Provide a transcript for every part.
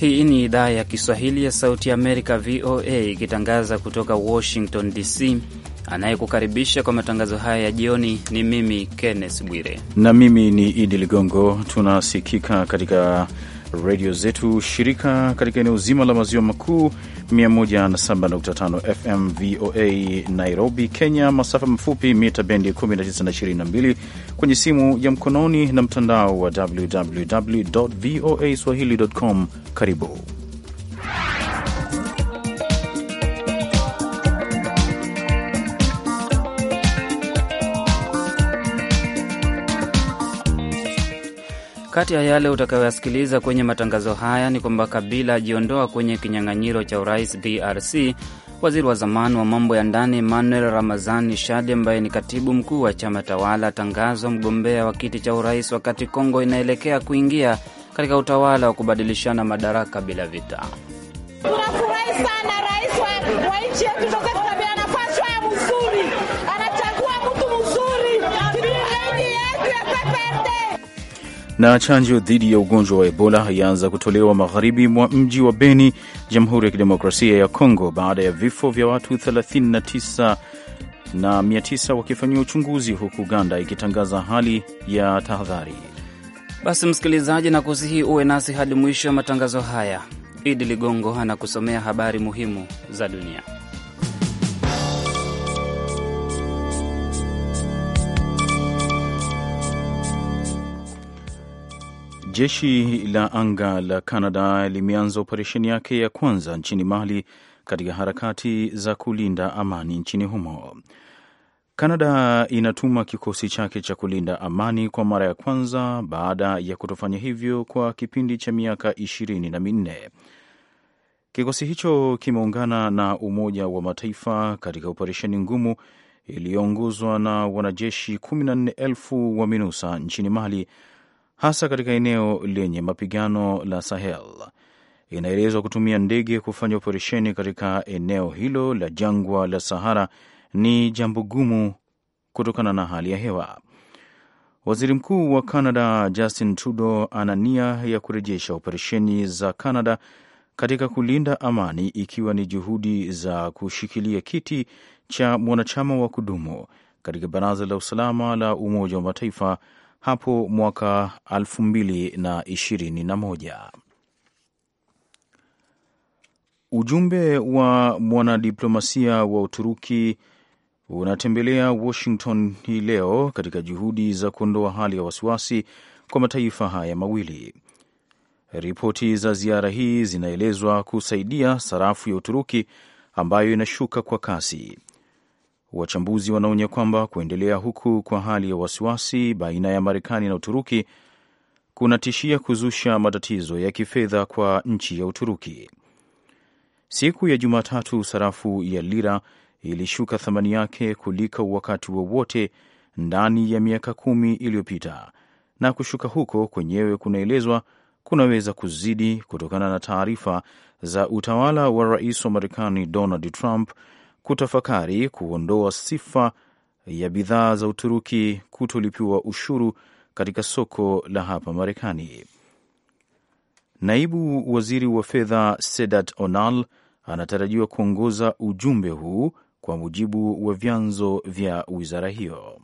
Hii ni idhaa ya Kiswahili ya Sauti ya Amerika, VOA, ikitangaza kutoka Washington DC. Anayekukaribisha kwa matangazo haya ya jioni ni mimi Kenneth Bwire na mimi ni Idi Ligongo. Tunasikika katika redio zetu shirika katika eneo zima la maziwa makuu 107.5 FM VOA Nairobi, Kenya, masafa mafupi mita bendi 1922 kwenye simu ya mkononi na mtandao wa www voa swahili.com. Karibu Kati ya yale utakayoyasikiliza kwenye matangazo haya ni kwamba Kabila ajiondoa kwenye kinyang'anyiro cha urais DRC. Waziri wa zamani wa mambo ya ndani Emmanuel Ramazani Shadi, ambaye ni katibu mkuu wa chama tawala, atangazwa mgombea wa kiti cha urais, wakati Kongo inaelekea kuingia katika utawala wa kubadilishana madaraka bila vita. Tunafurahi sana rais wa nchi yetu Dr. nafasi ya mzuri, anachagua mtu mzuri yetu ya PPRD na chanjo dhidi ya ugonjwa wa Ebola yaanza kutolewa magharibi mwa mji wa Beni, Jamhuri ya Kidemokrasia ya Kongo, baada ya vifo vya watu 39 na 900 wakifanyiwa uchunguzi, huku Uganda ikitangaza hali ya tahadhari. Basi msikilizaji, na kusihi uwe nasi hadi mwisho wa matangazo haya. Idi Ligongo anakusomea habari muhimu za dunia. Jeshi la anga la Canada limeanza operesheni yake ya kwanza nchini Mali katika harakati za kulinda amani nchini humo. Canada inatuma kikosi chake cha kulinda amani kwa mara ya kwanza baada ya kutofanya hivyo kwa kipindi cha miaka ishirini na minne. Kikosi hicho kimeungana na Umoja wa Mataifa katika operesheni ngumu iliyoongozwa na wanajeshi kumi na nne elfu wa MINUSA nchini Mali hasa katika eneo lenye mapigano la Sahel. Inaelezwa kutumia ndege kufanya operesheni katika eneo hilo la jangwa la Sahara ni jambo gumu kutokana na hali ya hewa. Waziri Mkuu wa Canada Justin Trudeau ana nia ya kurejesha operesheni za Canada katika kulinda amani, ikiwa ni juhudi za kushikilia kiti cha mwanachama wa kudumu katika Baraza la Usalama la Umoja wa Mataifa hapo mwaka 2021. Ujumbe wa mwanadiplomasia wa Uturuki unatembelea Washington hii leo katika juhudi za kuondoa hali ya wasiwasi kwa mataifa haya mawili. Ripoti za ziara hii zinaelezwa kusaidia sarafu ya Uturuki ambayo inashuka kwa kasi. Wachambuzi wanaonya kwamba kuendelea huku kwa hali ya wasiwasi baina ya Marekani na Uturuki kunatishia kuzusha matatizo ya kifedha kwa nchi ya Uturuki. Siku ya Jumatatu, sarafu ya lira ilishuka thamani yake kuliko wakati wowote wa ndani ya miaka kumi iliyopita, na kushuka huko kwenyewe kunaelezwa kunaweza kuzidi kutokana na taarifa za utawala wa rais wa Marekani Donald Trump kutafakari kuondoa sifa ya bidhaa za Uturuki kutolipiwa ushuru katika soko la hapa Marekani. Naibu waziri wa fedha Sedat Onal anatarajiwa kuongoza ujumbe huu kwa mujibu wa vyanzo vya wizara hiyo.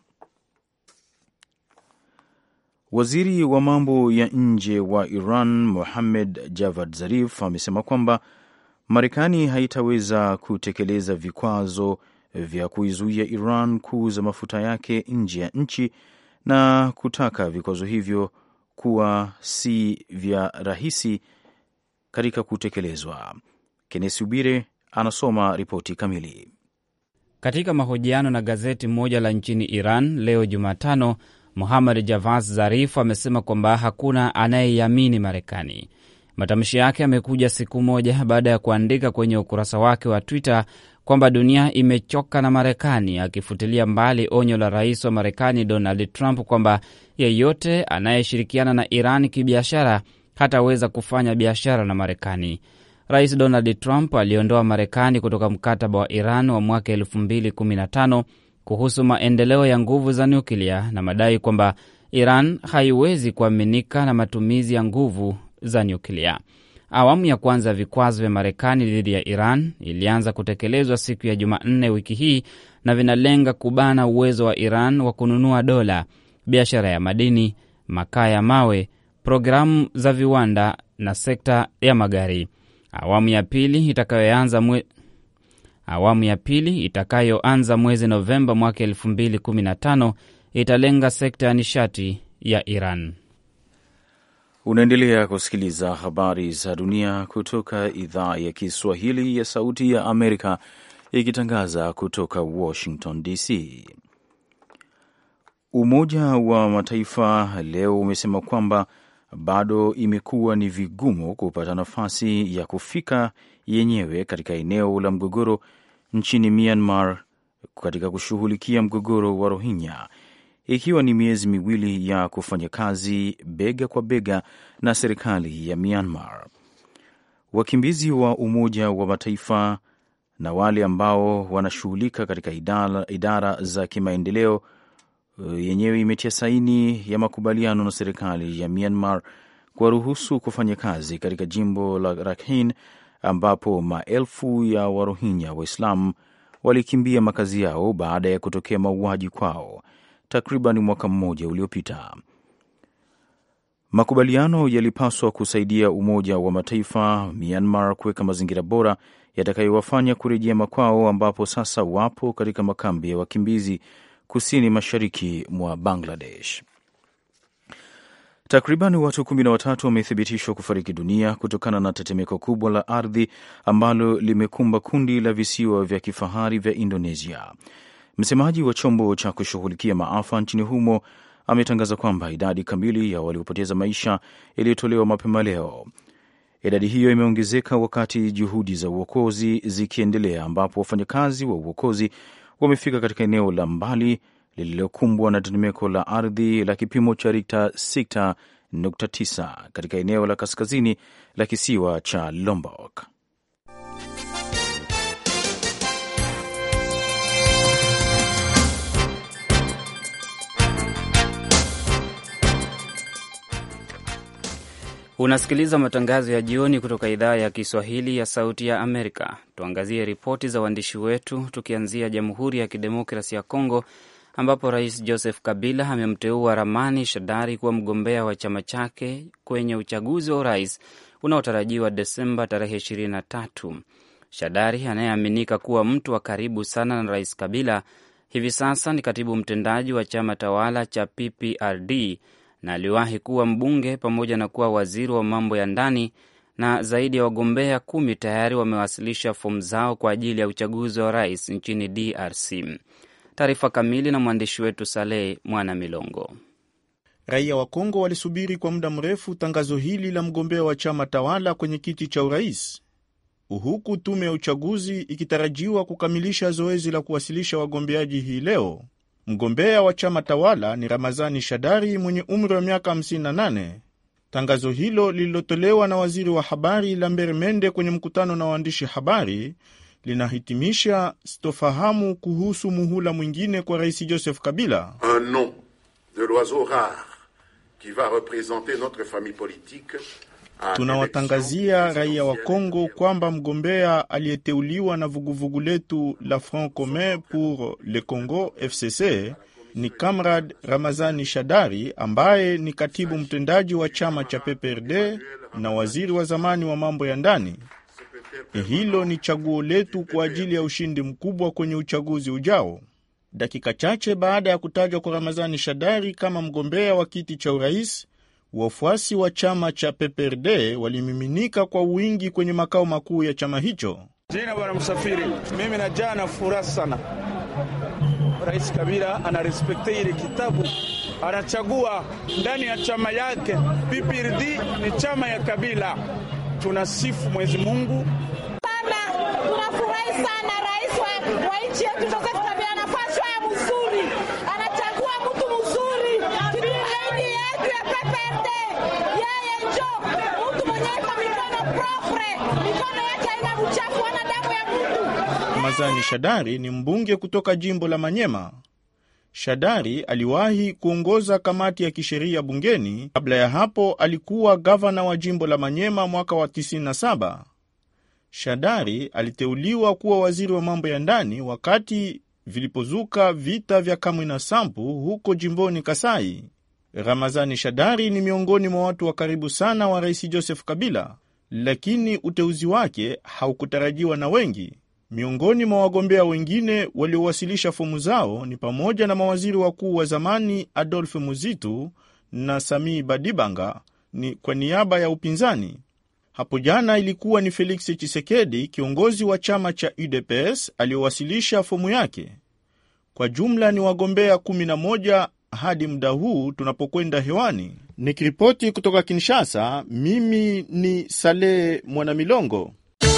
Waziri wa mambo ya nje wa Iran Mohammed Javad Zarif amesema kwamba Marekani haitaweza kutekeleza vikwazo vya kuizuia Iran kuuza mafuta yake nje ya nchi na kutaka vikwazo hivyo kuwa si vya rahisi katika kutekelezwa. Kenesi Ubire anasoma ripoti kamili. Katika mahojiano na gazeti moja la nchini Iran leo Jumatano, Muhammad Javad Zarif amesema kwamba hakuna anayeiamini Marekani. Matamshi yake yamekuja siku moja baada ya kuandika kwenye ukurasa wake wa Twitter kwamba dunia imechoka na Marekani, akifutilia mbali onyo la rais wa Marekani Donald Trump kwamba yeyote anayeshirikiana na Iran kibiashara hataweza kufanya biashara na Marekani. Rais Donald Trump aliondoa Marekani kutoka mkataba wa Iran wa mwaka 2015 kuhusu maendeleo ya nguvu za nyuklia na madai kwamba Iran haiwezi kuaminika na matumizi ya nguvu za nyuklia. Awamu ya kwanza ya vikwazo vya Marekani dhidi ya Iran ilianza kutekelezwa siku ya Jumanne wiki hii na vinalenga kubana uwezo wa Iran wa kununua dola, biashara ya madini, makaa ya mawe, programu za viwanda na sekta ya magari. Awamu ya pili itakayoanza mwe... awamu ya pili itakayoanza mwezi Novemba mwaka 2015 italenga sekta ya nishati ya Iran. Unaendelea kusikiliza habari za dunia kutoka idhaa ya Kiswahili ya Sauti ya Amerika ikitangaza kutoka Washington DC. Umoja wa Mataifa leo umesema kwamba bado imekuwa ni vigumu kupata nafasi ya kufika yenyewe katika eneo la mgogoro nchini Myanmar katika kushughulikia mgogoro wa Rohingya ikiwa ni miezi miwili ya kufanya kazi bega kwa bega na serikali ya Myanmar. Wakimbizi wa Umoja wa Mataifa na wale ambao wanashughulika katika idara, idara za kimaendeleo yenyewe imetia saini ya makubaliano na serikali ya Myanmar kuwaruhusu kufanya kazi katika jimbo la Rakhine ambapo maelfu ya Warohinya Waislamu walikimbia makazi yao baada ya kutokea mauaji kwao takriban mwaka mmoja uliopita. Makubaliano yalipaswa kusaidia Umoja wa Mataifa Myanmar kuweka mazingira bora yatakayowafanya kurejea makwao, ambapo sasa wapo katika makambi ya wakimbizi kusini mashariki mwa Bangladesh. Takriban watu kumi na watatu wamethibitishwa kufariki dunia kutokana na tetemeko kubwa la ardhi ambalo limekumba kundi la visiwa vya kifahari vya Indonesia. Msemaji wa chombo cha kushughulikia maafa nchini humo ametangaza kwamba idadi kamili ya waliopoteza maisha iliyotolewa mapema leo. Idadi hiyo imeongezeka wakati juhudi za uokozi zikiendelea, ambapo wafanyakazi wa uokozi wamefika katika eneo la mbali lililokumbwa na tetemeko la ardhi la kipimo cha Rikta 6.9 katika eneo la kaskazini la kisiwa cha Lombok. Unasikiliza matangazo ya jioni kutoka idhaa ya Kiswahili ya Sauti ya Amerika. Tuangazie ripoti za waandishi wetu, tukianzia Jamhuri ya Kidemokrasi ya Kongo ambapo Rais Joseph Kabila amemteua Ramani Shadari kuwa mgombea wa chama chake kwenye uchaguzi wa urais unaotarajiwa Desemba tarehe 23. Shadari anayeaminika kuwa mtu wa karibu sana na Rais Kabila hivi sasa ni katibu mtendaji wa chama tawala cha PPRD na aliwahi kuwa mbunge pamoja na kuwa waziri wa mambo ya ndani, na zaidi ya wagombea kumi tayari wamewasilisha fomu zao kwa ajili ya uchaguzi wa rais nchini DRC. Taarifa kamili na mwandishi wetu Saleh Mwana Milongo. Raia wa Kongo walisubiri kwa muda mrefu tangazo hili la mgombea wa chama tawala kwenye kiti cha urais, huku tume ya uchaguzi ikitarajiwa kukamilisha zoezi la kuwasilisha wagombeaji hii leo. Mgombea wa chama tawala ni Ramazani Shadari mwenye umri wa miaka 58. Tangazo hilo lililotolewa na waziri wa habari Lambert Mende kwenye mkutano na waandishi habari linahitimisha sitofahamu kuhusu muhula mwingine kwa rais Joseph Kabila. Un nom de l'oiseau rare qui va représenter notre famille politique Tunawatangazia raia wa Kongo kwamba mgombea aliyeteuliwa na vuguvugu letu la Front Commun pour le Congo FCC ni Kamrad Ramazani Shadari ambaye ni katibu mtendaji wa chama cha PPRD na waziri wa zamani wa mambo ya ndani. Hilo ni chaguo letu kwa ajili ya ushindi mkubwa kwenye uchaguzi ujao. Dakika chache baada ya kutajwa kwa Ramazani Shadari kama mgombea wa kiti cha urais, wafuasi wa chama cha PPRD walimiminika kwa wingi kwenye makao makuu ya chama hicho. Jina bwana Msafiri, mimi najaa na furaha sana. Rais Kabila anarespekte ile kitabu, anachagua ndani ya chama yake. PPRD ni chama ya Kabila. Tunasifu Mwenyezi Mungu sana. Tunafurahi sana rais wa, wa nchi yetu Joseph Kabila anapashwa ya mzuri, anachagua mtu mzuri zaidi yetu ya PPRD. Yeye njo mtu mwenye iko mikono propre, mikono yake haina uchafu, hana damu ya mtu. Ramazani Shadari ni mbunge kutoka jimbo la Manyema. Shadari aliwahi kuongoza kamati ya kisheria bungeni. Kabla ya hapo alikuwa gavana wa jimbo la Manyema mwaka wa 97. Shadari aliteuliwa kuwa waziri wa mambo ya ndani wakati vilipozuka vita vya Kamwina Nsapu huko jimboni Kasai. Ramazani Shadari ni miongoni mwa watu wa karibu sana wa rais Joseph Kabila, lakini uteuzi wake haukutarajiwa na wengi. Miongoni mwa wagombea wengine waliowasilisha fomu zao ni pamoja na mawaziri wakuu wa zamani Adolphe Muzitu na Sami Badibanga ni kwa niaba ya upinzani. Hapo jana ilikuwa ni Felix Chisekedi, kiongozi wa chama cha UDPS, aliyowasilisha fomu yake. Kwa jumla ni wagombea 11 hadi muda huu tunapokwenda hewani. Nikiripoti kutoka Kinshasa, mimi ni Saleh Mwanamilongo.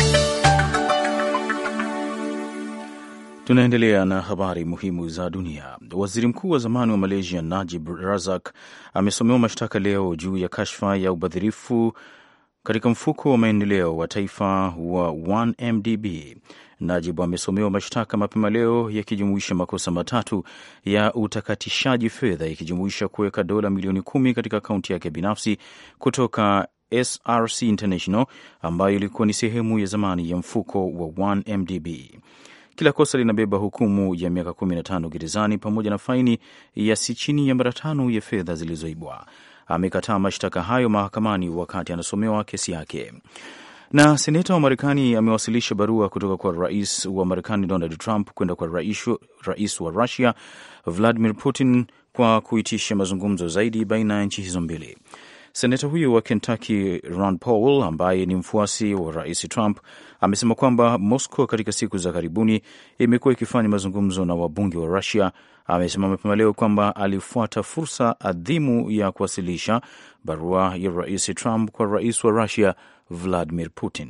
Tunaendelea na habari muhimu za dunia. Waziri mkuu wa zamani wa Malaysia Najib Razak amesomewa mashtaka leo juu ya kashfa ya ubadhirifu katika mfuko wa maendeleo wa taifa wa 1MDB. Najib amesomewa mashtaka mapema leo yakijumuisha makosa matatu ya utakatishaji fedha, ikijumuisha kuweka dola milioni kumi katika akaunti yake binafsi kutoka SRC International ambayo ilikuwa ni sehemu ya zamani ya mfuko wa 1MDB. Kila kosa linabeba hukumu ya miaka 15 gerezani pamoja na faini ya si chini ya mara tano ya fedha zilizoibwa. Amekataa mashtaka hayo mahakamani wakati anasomewa kesi yake. Na seneta wa Marekani amewasilisha barua kutoka kwa rais wa Marekani Donald Trump kwenda kwa rais, rais wa Russia Vladimir Putin kwa kuitisha mazungumzo zaidi baina ya nchi hizo mbili. Seneta huyo wa Kentucky Ron Paul, ambaye ni mfuasi wa rais Trump, amesema kwamba Moscow katika siku za karibuni imekuwa ikifanya mazungumzo na wabunge wa Russia. Amesema mapema leo kwamba alifuata fursa adhimu ya kuwasilisha barua ya rais Trump kwa rais wa Russia Vladimir Putin.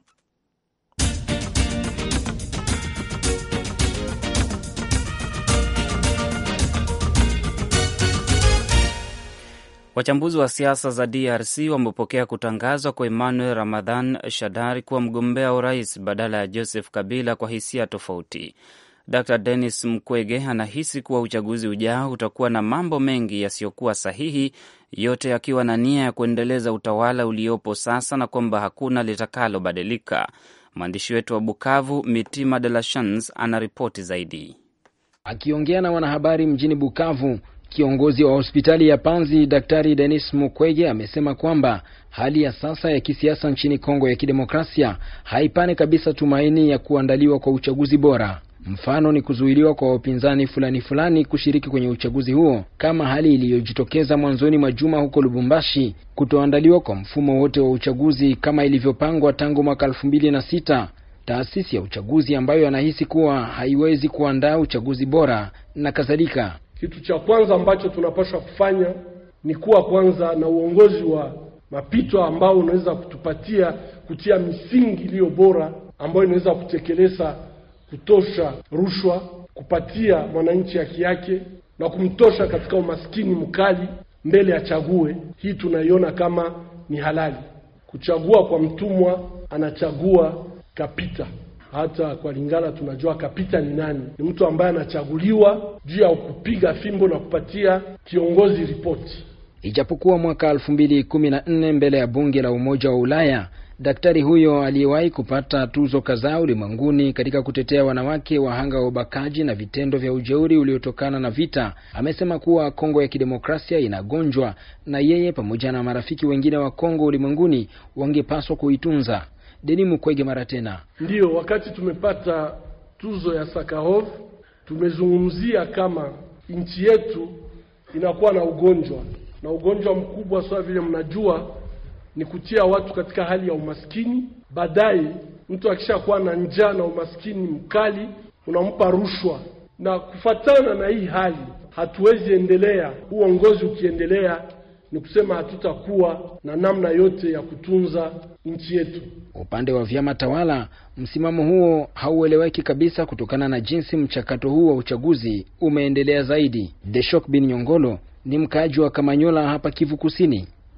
Wachambuzi wa siasa za DRC wamepokea kutangazwa kwa Emmanuel Ramadhan Shadari kuwa mgombea wa urais badala ya Joseph Kabila kwa hisia tofauti. Dr Denis Mkwege anahisi kuwa uchaguzi ujao utakuwa na mambo mengi yasiyokuwa sahihi, yote yakiwa na nia ya kuendeleza utawala uliopo sasa na kwamba hakuna litakalobadilika. Mwandishi wetu wa Bukavu, Mitima De La Chans, ana ripoti zaidi. Akiongea na wanahabari mjini Bukavu, kiongozi wa hospitali ya Panzi Daktari Denis Mukwege amesema kwamba hali ya sasa ya kisiasa nchini Kongo ya Kidemokrasia haipane kabisa tumaini ya kuandaliwa kwa uchaguzi bora. Mfano ni kuzuiliwa kwa wapinzani fulani fulani kushiriki kwenye uchaguzi huo, kama hali iliyojitokeza mwanzoni mwa juma huko Lubumbashi, kutoandaliwa kwa mfumo wote wa uchaguzi kama ilivyopangwa tangu mwaka elfu mbili na sita, taasisi ya uchaguzi ambayo anahisi kuwa haiwezi kuandaa uchaguzi bora na kadhalika. Kitu cha kwanza ambacho tunapaswa kufanya ni kuwa kwanza na uongozi wa mapito ambao unaweza kutupatia kutia misingi iliyo bora ambayo inaweza kutekeleza kutosha rushwa, kupatia mwananchi haki yake na kumtosha katika umaskini mkali mbele achague. Hii tunaiona kama ni halali. Kuchagua kwa mtumwa, anachagua kapita. Hata kwa Lingala tunajua kapita ni nani? Ni mtu ambaye anachaguliwa juu ya kupiga fimbo na kupatia kiongozi ripoti. Ijapokuwa mwaka elfu mbili kumi na nne mbele ya bunge la Umoja wa Ulaya daktari huyo aliyewahi kupata tuzo kadhaa ulimwenguni katika kutetea wanawake wahanga wa ubakaji na vitendo vya ujeuri uliotokana na vita amesema kuwa Kongo ya Kidemokrasia inagonjwa na yeye pamoja na marafiki wengine wa Kongo ulimwenguni wangepaswa kuitunza. Deni Mukwege mara tena, ndiyo wakati tumepata tuzo ya Sakharov tumezungumzia kama nchi yetu inakuwa na ugonjwa na ugonjwa mkubwa sawa vile mnajua ni kutia watu katika hali ya umaskini. Baadaye mtu akishakuwa na njaa na umaskini mkali, unampa rushwa, na kufatana na hii hali hatuwezi endelea. Uongozi ukiendelea, ni kusema hatutakuwa na namna yote ya kutunza nchi yetu. Upande wa vyama tawala, msimamo huo haueleweki kabisa kutokana na jinsi mchakato huu wa uchaguzi umeendelea zaidi. Deshok bin Nyongolo ni mkaaji wa Kamanyola hapa Kivu Kusini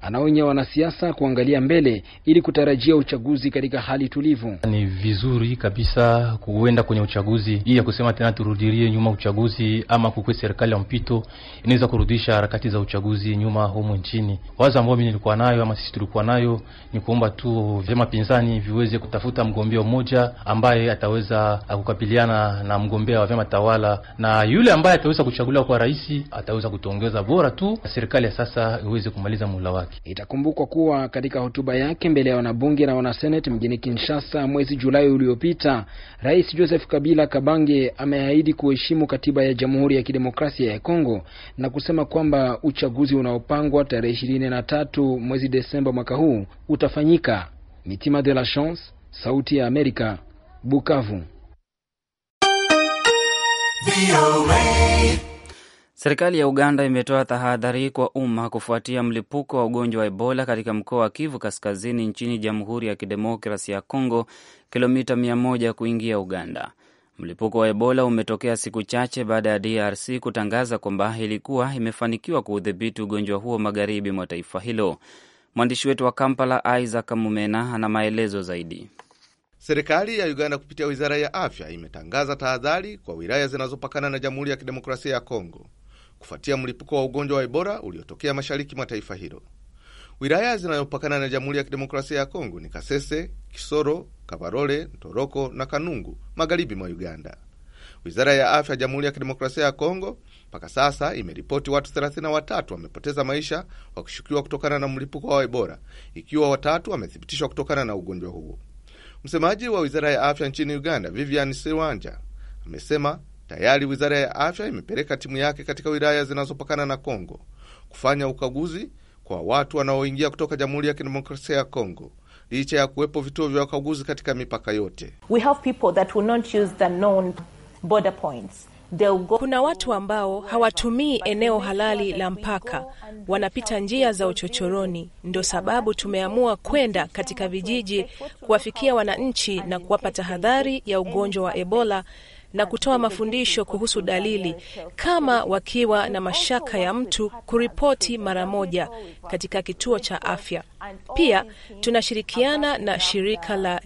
Anaonya wanasiasa kuangalia mbele ili kutarajia uchaguzi katika hali tulivu. Ni vizuri kabisa kuenda kwenye uchaguzi hii ya kusema tena turudilie nyuma uchaguzi ama kukwe serikali ya mpito inaweza kurudisha harakati za uchaguzi nyuma humu nchini. Wazo ambao mimi nilikuwa nayo ama sisi tulikuwa nayo ni kuomba tu vyama pinzani viweze kutafuta mgombea mmoja ambaye ataweza kukabiliana na mgombea wa vyama tawala, na yule ambaye ataweza kuchaguliwa kwa rais ataweza kutuongeza bora tu serikali ya sasa iweze kumaliza muhula wake. Itakumbukwa kuwa katika hotuba yake mbele ya wanabunge na wanaseneti mjini Kinshasa mwezi Julai uliopita, Rais Joseph Kabila Kabange ameahidi kuheshimu katiba ya Jamhuri ya Kidemokrasia ya Kongo na kusema kwamba uchaguzi unaopangwa tarehe ishirini na tatu mwezi Desemba mwaka huu utafanyika. Mitima de la Chance, Sauti ya Amerika, Bukavu. Serikali ya Uganda imetoa tahadhari kwa umma kufuatia mlipuko wa ugonjwa wa Ebola katika mkoa wa Kivu Kaskazini nchini Jamhuri ya Kidemokrasi ya Kongo, kilomita mia moja kuingia Uganda. Mlipuko wa Ebola umetokea siku chache baada ya DRC kutangaza kwamba ilikuwa imefanikiwa kuudhibiti ugonjwa huo magharibi mwa taifa hilo. Mwandishi wetu wa Kampala, Isaac Mumena, ana maelezo zaidi. Serikali ya Uganda kupitia wizara ya afya imetangaza tahadhari kwa wilaya zinazopakana na Jamhuri ya Kidemokrasia ya Kongo kufuatia mlipuko wa ugonjwa wa Ebola uliotokea mashariki mwa taifa hilo. Wilaya zinazopakana na Jamhuri ya Kidemokrasia ya Kongo ni Kasese, Kisoro, Kabarole, Ntoroko na Kanungu, magharibi mwa Uganda. Wizara ya afya ya Jamhuri ya Kidemokrasia ya Kongo mpaka sasa imeripoti watu 33 wamepoteza maisha wakishukiwa kutokana na mlipuko wa Ebola, ikiwa watatu wamethibitishwa kutokana na ugonjwa huo. Msemaji wa wizara ya afya nchini Uganda, Vivian Sewanja, amesema tayari wizara ya afya imepeleka timu yake katika wilaya zinazopakana na Kongo kufanya ukaguzi kwa watu wanaoingia kutoka Jamhuri ya Kidemokrasia ya Kongo, licha ya kuwepo vituo vya ukaguzi katika mipaka yote. We have people that will not use the known border points. Go... Kuna watu ambao hawatumii eneo halali la mpaka, wanapita njia za uchochoroni. Ndo sababu tumeamua kwenda katika vijiji kuwafikia wananchi na kuwapa tahadhari ya ugonjwa wa Ebola na kutoa mafundisho kuhusu dalili, kama wakiwa na mashaka ya mtu kuripoti mara moja katika kituo cha afya. Pia tunashirikiana na shirika la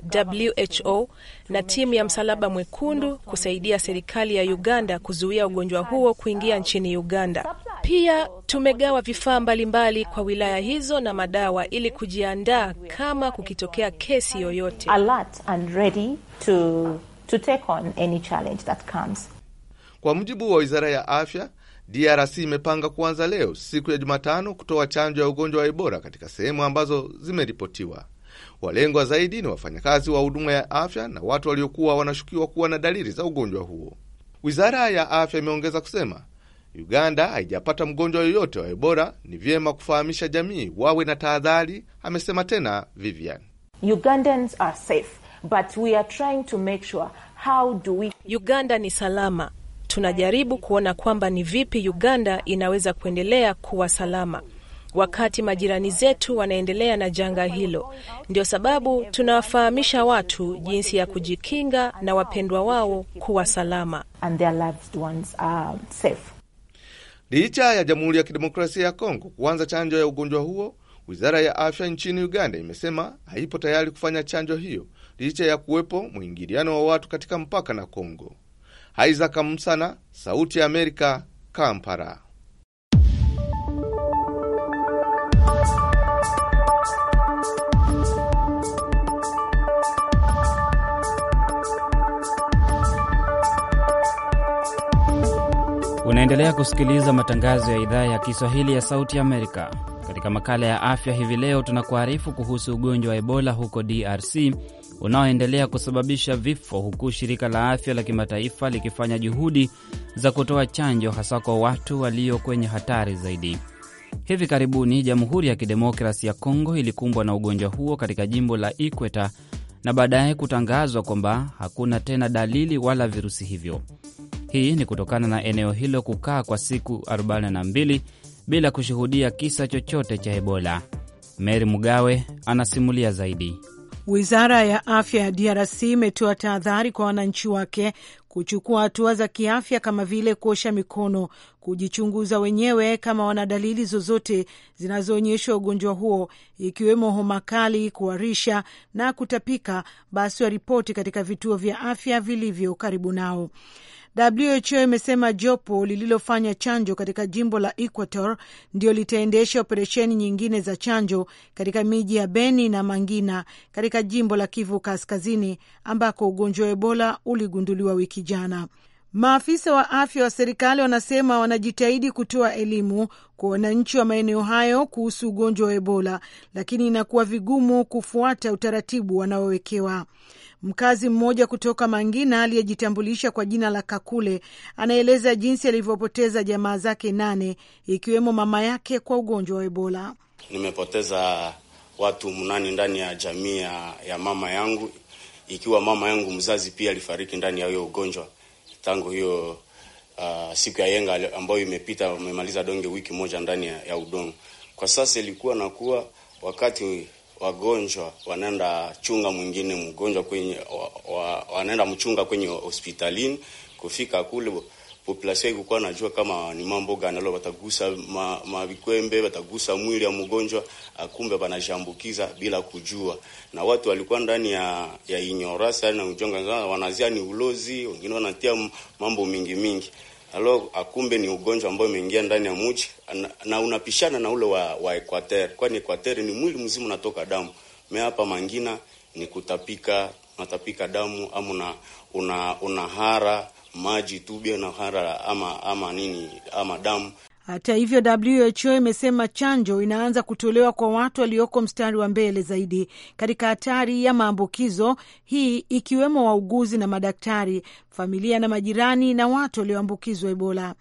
WHO na timu ya Msalaba Mwekundu kusaidia serikali ya Uganda kuzuia ugonjwa huo kuingia nchini Uganda. Pia tumegawa vifaa mbalimbali kwa wilaya hizo na madawa ili kujiandaa kama kukitokea kesi yoyote. Alert and ready to to take on any challenge that comes. Kwa mujibu wa wizara ya afya, DRC imepanga kuanza leo siku ya Jumatano kutoa chanjo ya ugonjwa wa Ebola katika sehemu ambazo zimeripotiwa. Walengwa zaidi ni wafanyakazi wa huduma ya afya na watu waliokuwa wanashukiwa kuwa na dalili za ugonjwa huo. Wizara ya afya imeongeza kusema Uganda haijapata mgonjwa yoyote wa Ebola, ni vyema kufahamisha jamii wawe na tahadhari, amesema tena Vivian. Ugandans are safe. But we are trying to make sure how do we... Uganda ni salama. Tunajaribu kuona kwamba ni vipi Uganda inaweza kuendelea kuwa salama wakati majirani zetu wanaendelea na janga hilo. Ndio sababu tunawafahamisha watu jinsi ya kujikinga na wapendwa wao kuwa salama. And their loved ones are safe. Licha ya Jamhuri ya Kidemokrasia ya Kongo kuanza chanjo ya ugonjwa huo, wizara ya afya nchini Uganda imesema haipo tayari kufanya chanjo hiyo licha ya kuwepo mwingiliano wa watu katika mpaka na Kongo. Isaac Msana, Sauti ya Amerika, Kampala. Unaendelea kusikiliza matangazo ya idhaa ya Kiswahili ya Sauti ya Amerika. Katika makala ya afya hivi leo, tunakuarifu kuhusu ugonjwa wa Ebola huko DRC unaoendelea kusababisha vifo, huku shirika la afya la kimataifa likifanya juhudi za kutoa chanjo hasa kwa watu walio kwenye hatari zaidi. Hivi karibuni Jamhuri ya Kidemokrasi ya Kongo ilikumbwa na ugonjwa huo katika jimbo la Ikweta na baadaye kutangazwa kwamba hakuna tena dalili wala virusi hivyo. Hii ni kutokana na eneo hilo kukaa kwa siku 42 bila kushuhudia kisa chochote cha Ebola. Mary Mugawe anasimulia zaidi. Wizara ya afya ya DRC imetoa tahadhari kwa wananchi wake kuchukua hatua za kiafya kama vile kuosha mikono, kujichunguza wenyewe kama wana dalili zozote zinazoonyesha ugonjwa huo, ikiwemo homa kali, kuharisha na kutapika, basi waripoti katika vituo vya afya vilivyo karibu nao. WHO imesema jopo lililofanya chanjo katika jimbo la Equator ndio litaendesha operesheni nyingine za chanjo katika miji ya Beni na Mangina katika jimbo la Kivu Kaskazini ambako ugonjwa wa Ebola uligunduliwa wiki jana. Maafisa wa afya wa serikali wanasema wanajitahidi kutoa elimu kwa wananchi wa maeneo hayo kuhusu ugonjwa wa Ebola, lakini inakuwa vigumu kufuata utaratibu wanaowekewa. Mkazi mmoja kutoka Mangina aliyejitambulisha kwa jina la Kakule anaeleza jinsi alivyopoteza jamaa zake nane ikiwemo mama yake kwa ugonjwa wa Ebola. Nimepoteza watu mnani ndani ya jamii ya mama yangu, ikiwa mama yangu mzazi pia alifariki ndani ya hiyo ugonjwa tangu hiyo uh, siku ya yenga ambayo imepita, umemaliza donge wiki moja ndani ya, ya udongo. Kwa sasa ilikuwa nakuwa wakati wagonjwa wanaenda chunga mwingine mgonjwa kwenye wa, wa, wanaenda mchunga kwenye hospitalini. Kufika kule population ilikuwa najua kama ni mambo gani leo, watagusa mavikwembe ma watagusa mwili ya mgonjwa, akumbe wanashambukiza bila kujua, na watu walikuwa ndani ya ya inyorasa na ujonga, wanazia ni ulozi, wengine wanatia mambo mingi mingi alo akumbe ni ugonjwa ambao umeingia ndani ya mji na, na unapishana na ule wa, wa Equateur, kwani Equateur ni mwili mzima unatoka damu. Me hapa Mangina ni kutapika, unatapika damu ama una, una, unahara maji tu bila unahara ama ama nini ama damu. Hata hivyo, WHO imesema chanjo inaanza kutolewa kwa watu walioko mstari wa mbele zaidi katika hatari ya maambukizo, hii ikiwemo wauguzi na madaktari, familia na majirani na watu walioambukizwa Ebola.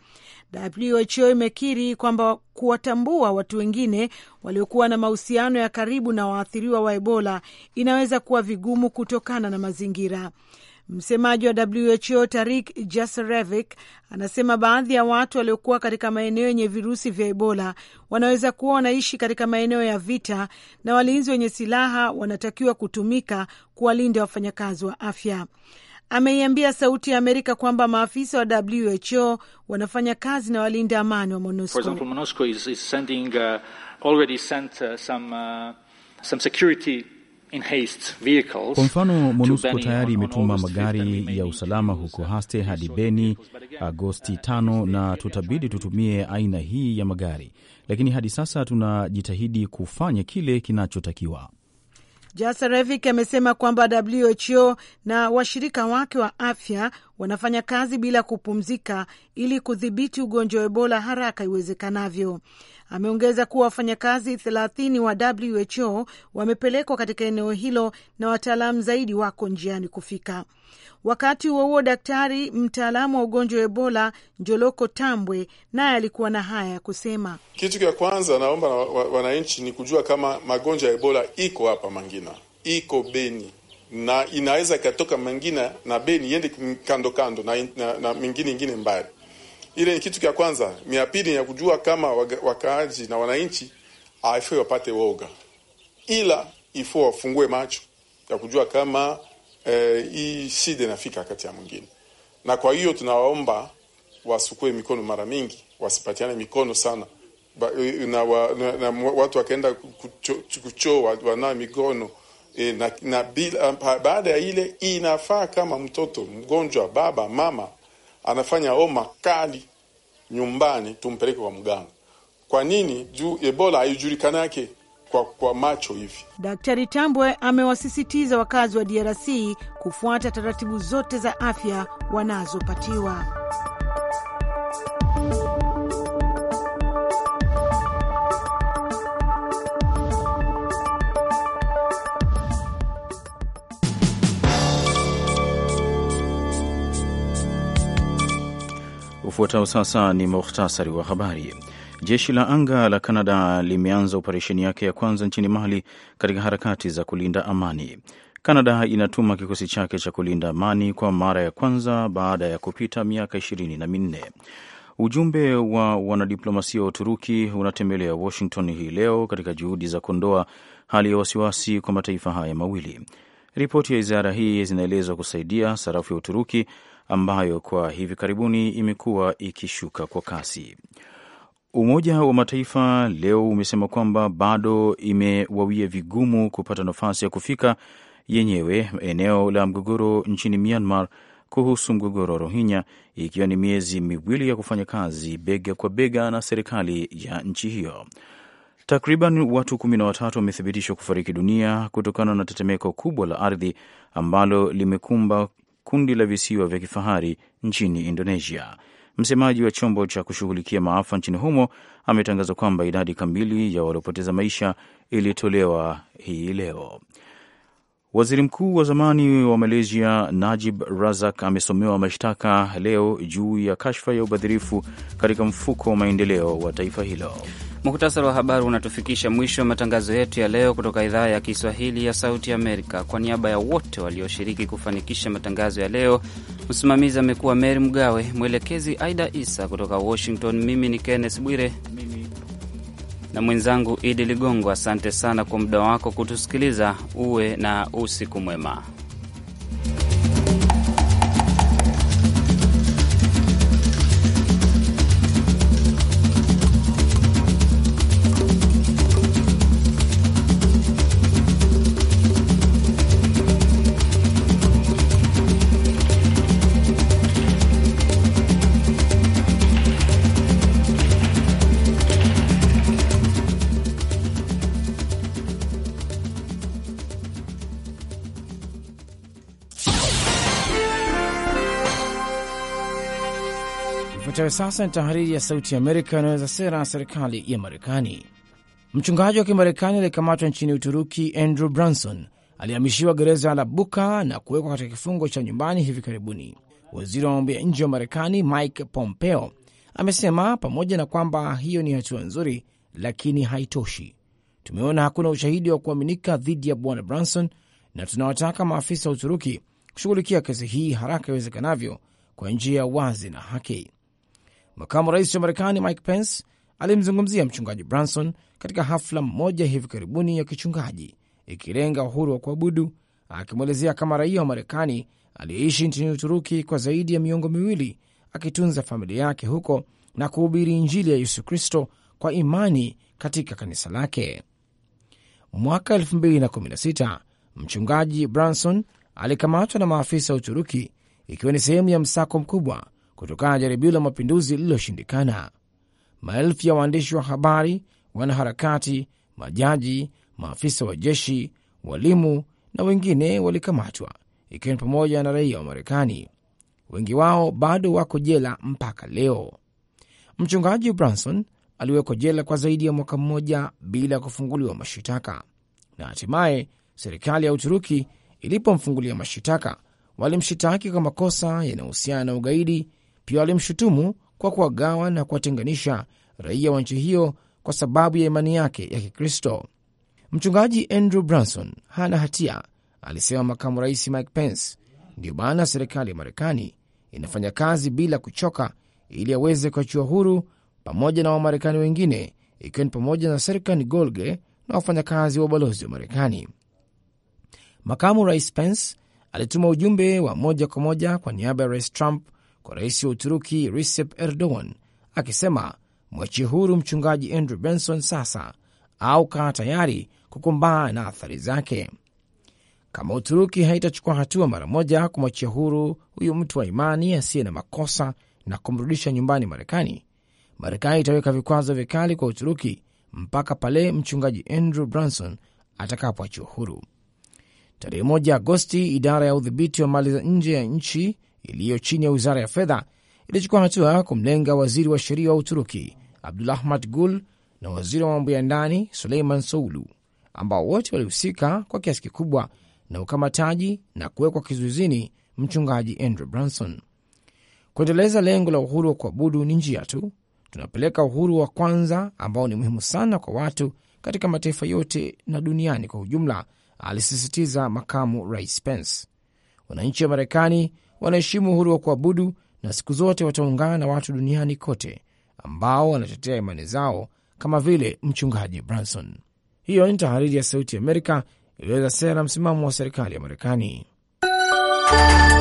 WHO imekiri kwamba kuwatambua watu wengine waliokuwa na mahusiano ya karibu na waathiriwa wa Ebola inaweza kuwa vigumu kutokana na mazingira. Msemaji wa WHO Tarik Jasarevic anasema baadhi ya watu waliokuwa katika maeneo yenye virusi vya Ebola wanaweza kuwa wanaishi katika maeneo ya vita na walinzi wenye silaha wanatakiwa kutumika kuwalinda wafanyakazi wa afya. Ameiambia Sauti ya Amerika kwamba maafisa wa WHO wanafanya kazi na walinda amani wa MONUSCO. Kwa mfano, MONUSCO tayari imetuma magari ya usalama huko Haste hadi Beni Agosti tano, na tutabidi tutumie aina hii ya magari, lakini hadi sasa tunajitahidi kufanya kile kinachotakiwa. Jasarevik amesema kwamba WHO na washirika wake wa afya wanafanya kazi bila kupumzika ili kudhibiti ugonjwa wa Ebola haraka iwezekanavyo. Ameongeza kuwa wafanyakazi thelathini wa WHO wamepelekwa katika eneo hilo na wataalamu zaidi wako njiani kufika. Wakati huo huo, daktari mtaalamu wa ugonjwa wa Ebola Njoloko Tambwe naye alikuwa na haya ya kusema. Kitu cha kwanza naomba na wananchi ni kujua kama magonjwa ya Ebola iko hapa Mangina, iko Beni na inaweza ikatoka Mangina na Beni iende kando kando na, na, na mingine ingine mbali. Ile ni kitu cha kwanza. Mia pili ya kujua kama wakaaji na wananchi haifai wapate woga, ila ifo wafungue macho ya kujua kama eh, hii shida inafika kati ya mwingine, na kwa hiyo tunawaomba wasukue mikono mara mingi, wasipatiane mikono sana ba, na, wa, na, na watu wakaenda kuchoo wanao mikono e, na, na bila, baada ya ile inafaa kama mtoto mgonjwa, baba mama anafanya homa kali nyumbani, tumpeleke kwa mganga. Kwa nini? Juu Ebola haijulikanake kwa, kwa macho hivi. Daktari Tambwe amewasisitiza wakazi wa DRC kufuata taratibu zote za afya wanazopatiwa. Ufuatao sasa ni muhtasari wa habari. Jeshi la anga la Kanada limeanza operesheni yake ya kwanza nchini Mali katika harakati za kulinda amani. Kanada inatuma kikosi chake cha kulinda amani kwa mara ya kwanza baada ya kupita miaka ishirini na minne. Ujumbe wa wanadiplomasia wa Uturuki unatembelea Washington hii leo katika juhudi za kuondoa hali ya wasiwasi kwa mataifa haya mawili. Ripoti ya wizara hii zinaelezwa kusaidia sarafu ya Uturuki ambayo kwa hivi karibuni imekuwa ikishuka kwa kasi. Umoja wa Mataifa leo umesema kwamba bado imewawia vigumu kupata nafasi ya kufika yenyewe eneo la mgogoro nchini Myanmar kuhusu mgogoro wa Rohingya, ikiwa ni miezi miwili ya kufanya kazi bega kwa bega na serikali ya nchi hiyo. Takriban watu kumi na watatu wamethibitishwa kufariki dunia kutokana na tetemeko kubwa la ardhi ambalo limekumba kundi la visiwa vya kifahari nchini Indonesia. Msemaji wa chombo cha kushughulikia maafa nchini humo ametangaza kwamba idadi kamili ya waliopoteza maisha ilitolewa hii leo. Waziri mkuu wa zamani wa Malaysia Najib Razak amesomewa mashtaka leo juu ya kashfa ya ubadhirifu katika mfuko wa maendeleo wa taifa hilo. Muhtasari wa habari unatufikisha mwisho wa matangazo yetu ya leo kutoka idhaa ya Kiswahili ya Sauti Amerika. Kwa niaba ya wote walioshiriki kufanikisha matangazo ya leo, msimamizi amekuwa Meri Mgawe, mwelekezi Aida Isa kutoka Washington. Mimi ni Kenneth Bwire na mwenzangu Idi Ligongo. Asante sana kwa muda wako kutusikiliza. Uwe na usiku mwema. Ifuatayo sasa ni tahariri ya Sauti ya Amerika inaweza sera ya serikali ya Marekani. Mchungaji wa Kimarekani aliyekamatwa nchini Uturuki, Andrew Branson, alihamishiwa gereza la Buka na kuwekwa katika kifungo cha nyumbani hivi karibuni. Waziri wa mambo ya nje wa Marekani Mike Pompeo amesema pamoja na kwamba hiyo ni hatua nzuri, lakini haitoshi. Tumeona hakuna ushahidi wa kuaminika dhidi ya bwana Branson na tunawataka maafisa wa Uturuki kushughulikia kesi hii haraka iwezekanavyo kwa njia ya wazi na haki. Makamu rais wa Marekani Mike Pence alimzungumzia mchungaji Branson katika hafla moja hivi karibuni ya kichungaji ikilenga uhuru wa kuabudu, akimwelezea kama raia wa Marekani aliyeishi nchini Uturuki kwa zaidi ya miongo miwili akitunza familia yake huko na kuhubiri Injili ya Yesu Kristo kwa imani katika kanisa lake. Mwaka 2016 mchungaji Branson alikamatwa na maafisa wa Uturuki ikiwa ni sehemu ya msako mkubwa kutokana na jaribio la mapinduzi lililoshindikana. Maelfu ya waandishi wa habari, wanaharakati, majaji, maafisa wa jeshi, walimu na wengine walikamatwa, ikiwa ni pamoja na raia wa Marekani. Wengi wao bado wako jela mpaka leo. Mchungaji Branson aliwekwa jela kwa zaidi ya mwaka mmoja bila ya kufunguliwa mashitaka, na hatimaye serikali ya Uturuki ilipomfungulia mashitaka walimshitaki kwa makosa yanayohusiana na ugaidi. Pia walimshutumu kwa kuwagawa na kuwatenganisha raia wa nchi hiyo kwa sababu ya imani yake ya Kikristo. Mchungaji Andrew Branson hana hatia, alisema makamu rais Mike Pence. Ndiyo maana serikali ya Marekani inafanya kazi bila kuchoka ili aweze kuachiwa huru pamoja na Wamarekani wengine, ikiwa ni pamoja na Serkan Golge na wafanyakazi wa ubalozi wa Marekani. Makamu rais Pence alituma ujumbe wa moja kwa moja kwa niaba ya rais Trump kwa rais wa Uturuki Recep Erdogan akisema mwachie huru mchungaji Andrew Benson sasa au kaa tayari kukumbana na athari zake. Kama Uturuki haitachukua hatua mara moja kumwachia huru huyu mtu wa imani asiye na makosa na kumrudisha nyumbani Marekani, Marekani itaweka vikwazo vikali kwa Uturuki mpaka pale mchungaji Andrew Branson atakapoachiwa huru. Tarehe moja Agosti, idara ya udhibiti wa mali za nje ya nchi iliyo chini ya wizara ya fedha ilichukua hatua kumlenga waziri wa sheria wa Uturuki Abdulahmat Gul na waziri wa mambo ya ndani Suleiman Soulu, ambao wote walihusika kwa kiasi kikubwa na ukamataji na kuwekwa kizuizini mchungaji Andrew Branson. Kuendeleza lengo la uhuru wa kuabudu ni njia tu, tunapeleka uhuru wa kwanza ambao ni muhimu sana kwa watu katika mataifa yote na duniani kwa ujumla, alisisitiza makamu rais Pence. Wananchi wa Marekani wanaheshimu uhuru wa kuabudu na siku zote wataungana na watu duniani kote ambao wanatetea imani zao kama vile mchungaji Branson. Hiyo ni tahariri ya Sauti ya Amerika ilieleza sera na msimamo wa serikali ya Marekani.